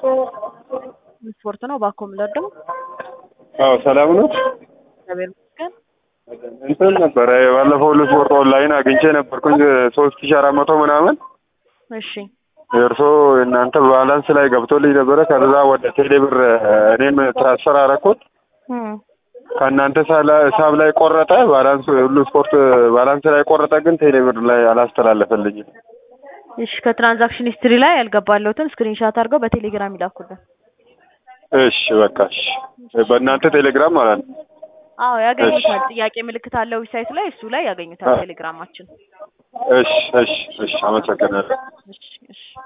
ስፖርት ነው ባኮ የምንወደው። አዎ ሰላም ነው። እግዚአብሔር ይመስገን። እንትን ነበረ ባለፈው ሁሉ ስፖርት ኦንላይን አግኝቼ ነበርኩኝ ሶስት ሺ አራት መቶ ምናምን እሺ እርሶ እናንተ ባላንስ ላይ ገብቶልኝ ነበረ። ከዛ ወደ ቴሌብር እኔም ትራንስፈር አረኩት። እም፣ ከእናንተ ሳላ- ሂሳብ ላይ ቆረጠ። ባላንስ ሁሉ ስፖርት ባላንስ ላይ ቆረጠ፣ ግን ቴሌብር ላይ አላስተላለፈልኝም። እሺ ከትራንዛክሽን ሂስትሪ ላይ ያልገባለሁትን ስክሪንሻት አድርገው በቴሌግራም ይላኩልን። እሺ በቃ እሺ። በእናንተ ቴሌግራም ማለት ነው። አዎ ያገኙታል። ጥያቄ ምልክት አለው ዌብሳይት ላይ እሱ ላይ ያገኙታል። አ- ቴሌግራማችን። እሺ እሺ እሺ። አመሰግናለሁ። እሺ እሺ